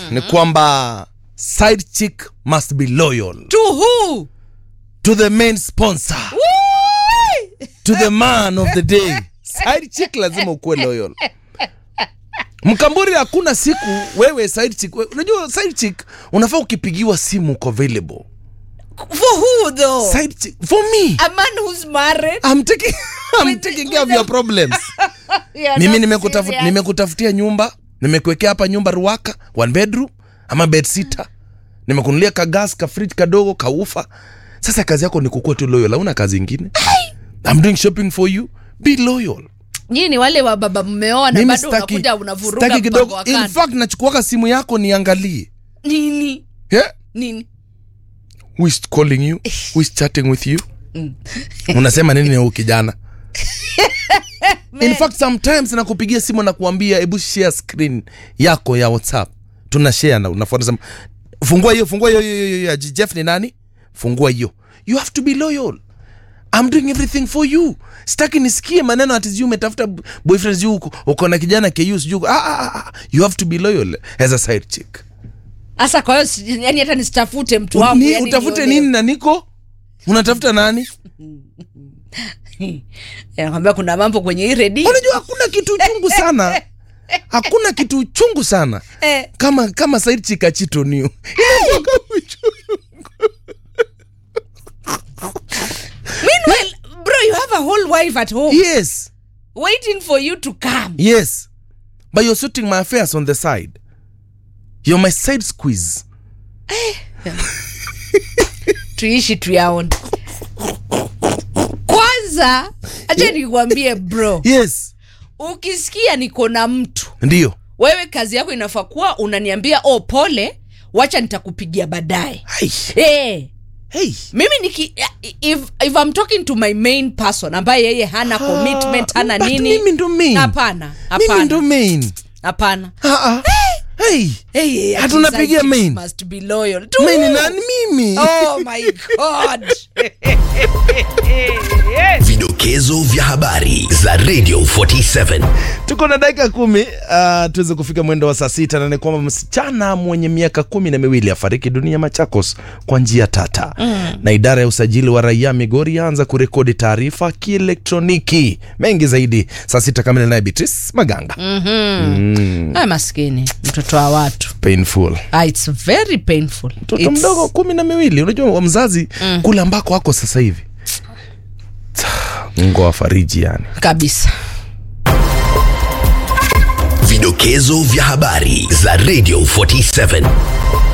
ni kwamba side chick must be loyal to who to the main sponsor Woo! to the man of the day side chick lazima ukuwe loyal mkamburi hakuna siku wewe side chick we- unajua side chick unafaa ukipigiwa simu uko available for who though side chick for me a man who's married I'm taking, I'm With- taking with care of the- your problems You're mimi not nimekutafut, serious. nimekutafutia nyumba nimekuwekea hapa nyumba ruaka one bedroom ama bed sita nimekunulia kagas ka fridge kadogo kaufa sasa kazi yako ni kukua tu loyal hauna kazi ingine I'm doing shopping for you be loyal nyinyi ni wale wa baba mmeoa na mimi bado sitaki unakuja unavuruga sitaki mpango kidogo wa in kando. fact nachukuaka simu yako niangalie nini yeah? nini who is calling you who is chatting with you unasema nini na huyu kijana in fact sometimes nakupigia simu na kuambia hebu share screen yako ya whatsapp tuna share na unafuata sema fungua hiyo fungua hiyo hiyo hiyo hiyo ya jeff ni nani fungua hiyo you have to be loyal I'm doing everything for you sitaki nisikie maneno ati sijui umetafuta b- boyfriend sijui uko, uko na kijana ku sijui uko- ah, ah, ah, you have to be loyal as a side chick hasa kwa hiyo si- yani hata nisitafute mtu wangu ni, yani utafute niolewe. nini na niko unatafuta nani nakwambia kuna mambo kwenye hii redio unajua hakuna kitu chungu sana hakuna kitu chungu sana Eh. kama kama saidi chikachitoniu meanwhile bro you have a whole wife at home yes waiting for you to come yes but you're sorting my affairs on the side you're my side squeeze tuishi tuyaone kwanza acha nikuambie bro yes ukisikia niko na mtu ndio wewe kazi yako inafaa kuwa unaniambia oh pole wacha nitakupigia baadaye Hai. hey, hey. mimi niki if, if I'm talking to my main person ambaye yeye hana commitment hana but nini mimi ndo main. hapana mimi ndo hapana main hapana Ah, ah. hey. hey, ati Hatunapigia side chicks main. must be loyal to main who? nani mimi oh my god Vidokezo vya habari za Radio 47. tuko na dakika kumi uh, tuweze kufika mwendo wa saa sita na ni kwamba msichana mwenye miaka kumi na miwili afariki dunia Machakos kwa njia tata mm. na idara ya usajili wa raia Migori yaanza kurekodi taarifa kielektroniki. Mengi zaidi saa sita kamili, naye Beatrice Maganga mm. Ay, maskini mtoto wa watu painful ah, it's very painful mtoto It's- mdogo kumi na miwili unajua wa mzazi mm. kule ambako ako sasa hivi Mungu awafariji yani kabisa Vidokezo vya habari za Radio 47.